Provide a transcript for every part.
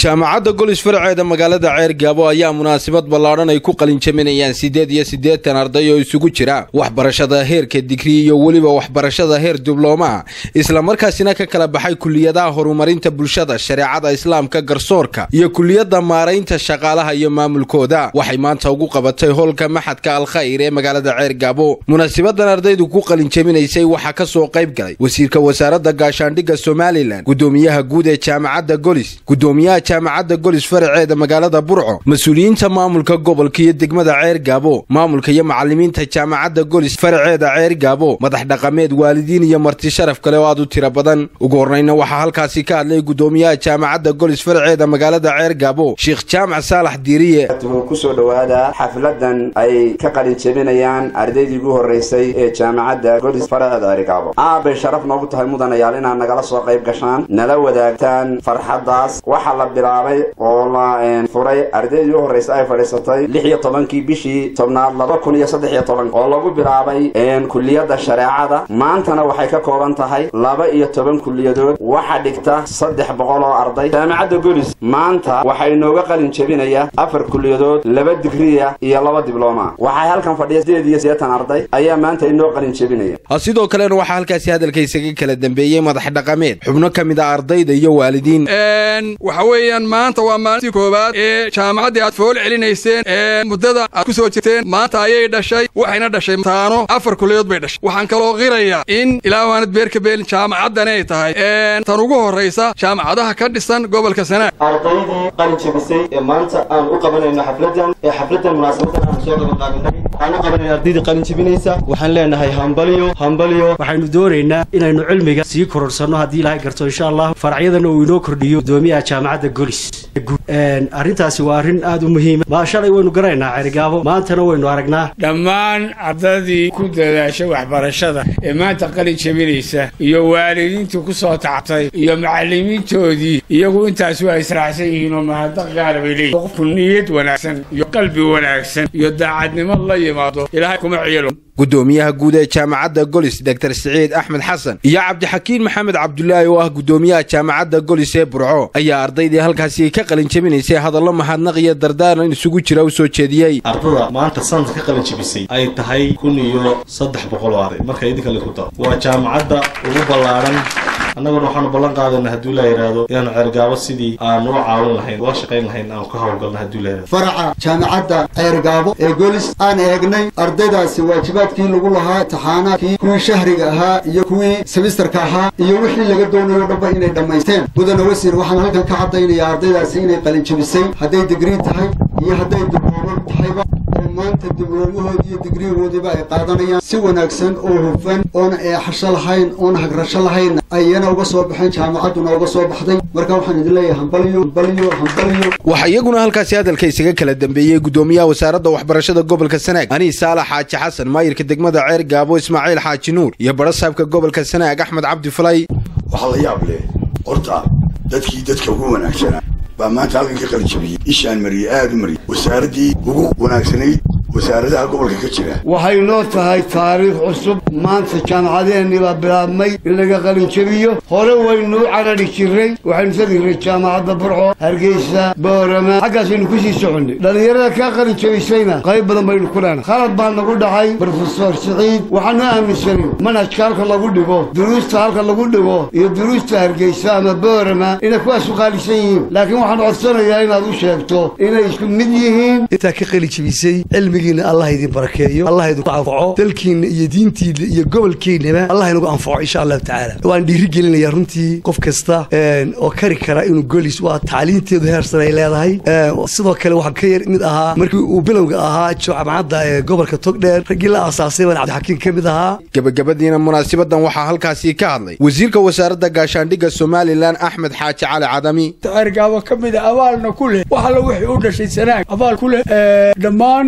jaamacadda golis farceeda magaalada ceer gaabo ayaa munaasabad ballaadhan ay ku qalinjaminayaan siddeed iyo siddeetan arday oo isugu jira waxbarashada heerka digri iyo weliba waxbarashada heer diblooma islamarkaasina ka kala baxay kuliyadaha horumarinta bulshada shareecada islaamka garsoorka iyo kuliyadda maaraynta shaqaalaha iyo maamulkooda waxay maanta ugu qabatay hoolka maxadka alkhayr ee magaalada ceer gaabo munaasabadan ardaydu ku qalinjaminaysay waxaa ka soo qayb galay wasiirka wasaaradda gaashaandhigga somalilan gudoomiyaha guud ee jaamacadda golis gudoomiyaha jaamacadda golis faraceeda magaalada burco mas-uuliyiinta maamulka gobolka iyo degmada ceer gaabo maamulka iyo macalimiinta jaamacadda golis faraceeda ceer gaabo madax dhaqameed waalidiin iyo marti sharaf kale oo aad u tiro badan ugu horreyna waxaa halkaasi ka hadlay gudoomiyaha jaamacadda golis faraceeda magaalada ceer gaabo sheekh jaamac saalax diiriye kusoo dhowaada xafladan ay ka qalin jebinayaan ardaydii ugu horreysay ee jaamacadda golis faraceeda ceer gaabo aad bay sharaf noogu tahay mudanayaal inaad nagala soo qayb gashaan nala wadaagtaan farxaddaas waxaa la bilaabay oo la furay ardaydii u horreysa ay fadhiisatay lix iyo tobankii bishii tobnaad laba kun iyo saddex iyo toban oo lagu bilaabay kuliyadda shareecada maantana waxay ka kooban tahay laba iyo toban kuliyadood waxa dhigta saddex boqol oo arday jaamacadda golis maanta waxaa inooga qalin jebinaya afar kuliyadood laba digriya iyo laba diblooma waxay halkan fadhiya sideed iyo sideetan arday ayaa maanta inoo qalin jebinaya sidoo kalena waxaa halkaasi hadalka isaga kala dambeeyey madax dhaqameed xubno ka mid a ardayda iyo waalidiin waxa weeyaan maanta waa maalintii koowaad ee jaamacaddii aad fool celinayseen ee muddada aad ku soo jirteen maanta ayay dhashay waxayna dhashay taano afar kuliyadood bay dhashay waxaan kaloo qirayaa in ilaa waanad beerka beelin jaamacaddan ay tahay tan ugu horraysa jaamacadaha ka dhisan gobolka sanaag ardaydii qalin jebisay ee maanta aan u qabanayno xafladan ee xafladan munaasabadan aan soo qabanqaabinay aan u qabanayno ardaydii qalin jebinaysa waxaan leenahay hambaliyo hambaliyo waxaynu doonaynaa inaynu cilmiga sii kororsanno haddii ilaahay garto insha allah faracyadana uu inoo kordhiyo gudoomiyaha jaamacadda golis arrintaasi waa arrin aad u muhiima maa shalay waynu garanaynaa cerigaabo maantana waynu aragnaa dhammaan ardaydii ku dadaashay waxbarashada ee maanta qalin jebinaysa iyo waalidiintii ku soo tactay iyo macallimiintoodii iyagu intaas waa israacsan yihiin oo mahadnaq gaara bay leeyihin qofku niyad wanaagsan iyo qalbi wanaagsan iyo daacadnimo la yimaado ilaahay kuma ciyelo gudoomiyaha guud ee jaamacadda golis dor siciid axmed xasan iyo cabdixakiin maxamed cabdulaahi oo ah gudoomiyaha jaamacadda golis ee burco ayaa ardaydii halkaasi ka qalin jebinaysay hadallo mahadnaq iyo dardaaran isugu jira u soo jeediyey ardada maanta sanadka ka qalin jebisay ay tahay kun iyo saddex boqol oo arday marka idinka laisku daro waa jaamacadda ugu ballaadhan annaguna waxaanu ballan qaadana hadduu laa yidhaahdo inaanu ceergaabo sidii aan ula caawin lahayn ula shaqayn lahayn aan ka howlgalna hadduu la yidhahdo faraca jaamacadda ceergaabo ee golis aan eegnay ardaydaasi waajibaadkii lagu lahaa taxaanaadkii kuwii shahriga ahaa iyo kuwii semistarka ahaa iyo wixii laga doonayo dhanba inay dhammaysteen mudana wasiir waxaan halkan ka caddaynayaa ardaydaasi inay qalin jebisay hadday digrii tahay iyo hadday diblooma tahayba oo maanta dibloomahooda iyo digriigoodiiba ay qaadanayaan si wanaagsan oo hufan oona eexasho lahayn oona hagrasho lahayn ayana uga soo baxeen jaamacadduna uga soo baxday marka waxaan idin leeyahay hambaliyo hambaliyo hambaliyo waxaa iyaguna halkaasi hadalka isaga kala dambeeyey gudoomiyaha wasaaradda waxbarashada gobolka sanaag aniis saalax xaaji xasan maayirka degmada ceer gaabo ismaaciil xaaji nuur iyo barasaabka gobolka sanaag axmed cabdi falay waxaa la yaab leh horta dadkii dadka ugu wanaagsanaa baa maanta halkan ka qalijabiyey ishaan mariyey aad u mariyey wasaaraddii ugu wanaagsanayd wasaaradaha gobolka ka jira waxay noo tahay taariikh cusub maanta jaamacadeennii baa bilaabmay in laga qalin jebiyo hore waynu u carari jirray waxaynu tadgiray jaamacadda burco hargeysa boorama xaggaasaynu ku sii soconnay dhallinyarada kaa qalin jebisayna qayb badan baynu ku leenay khalad baa nagu dhacay brofesor siciid waxaanu aaminsanin manhajka halka lagu dhigo duruusta halka lagu dhigo iyo duruusta hargeysa ama boorama inay kuwaas u qaalisan yihiin laakiin waxaan codsanayaa inaad u sheegto inay isku mid yihiin intaa ka qalin jebisay cilmigiina allah idin barakeeyo allah idinku anfaco dalkiina iyo diintiina iyo gobolkiinaba allah inagu anfaco insha allahu tacaala waan dhiiri gelinayaa runtii qof kasta oo kari kara inuu golis waa tacliinteedu heersan ay leedahay sidoo kale waxaan ka yar mid ahaa markii uu bilowga ahaa jaamacadda ee gobolka togdheer raggii la aasaasay baan cabdixakiin ka mid ahaa gebagabadiina munaasabadan waxaa halkaasi ka hadlay wasiirka wasaaradda gaashaandhigga somalilan axmed xaaji cali cadami ceergaabo ka mid a abaalna ku leh wax alla wixii u dhashay sanaag abaal ku leh dhammaan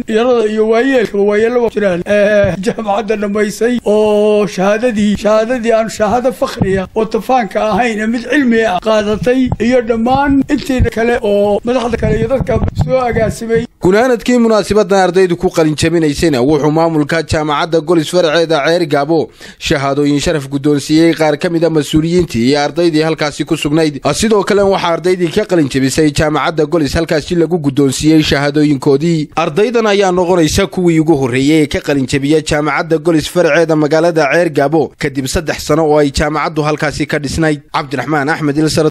yarada iyo waayeelkaba waayeelaba jiraan jaamacadda dhammaysay oo shahaadadii shahaadadii aan shahaado fakhriya oo tafaanka ahayn mid cilmi ah qaadatay iyo dhammaan intii kale oo madaxda kale iyo dadka soo agaasimay gunaanadkii munaasabadan ardaydu ku qalinjabinaysayna wuxuu maamulka jaamacadda golis faraceeda ceer gaabo shahaadooyin sharaf guddoonsiiyey qaar ka mida mas-uuliyiintii iyo ardaydii halkaasi ku sugnayd sidoo kale waxaa ardaydii ka qalinjabisay jaamacadda golis halkaasi lagu guddoonsiiyey shahaadooyinkoodii ardaydan ayaa noqonaysa kuwii ugu horreeyey ee ka qalinjabiya jaamacadda golis faraceeda magaalada ceer gaabo kadib saddex sano oo ay jaamacaddu halkaasi ka dhisnayd cabdiraxmaan axmed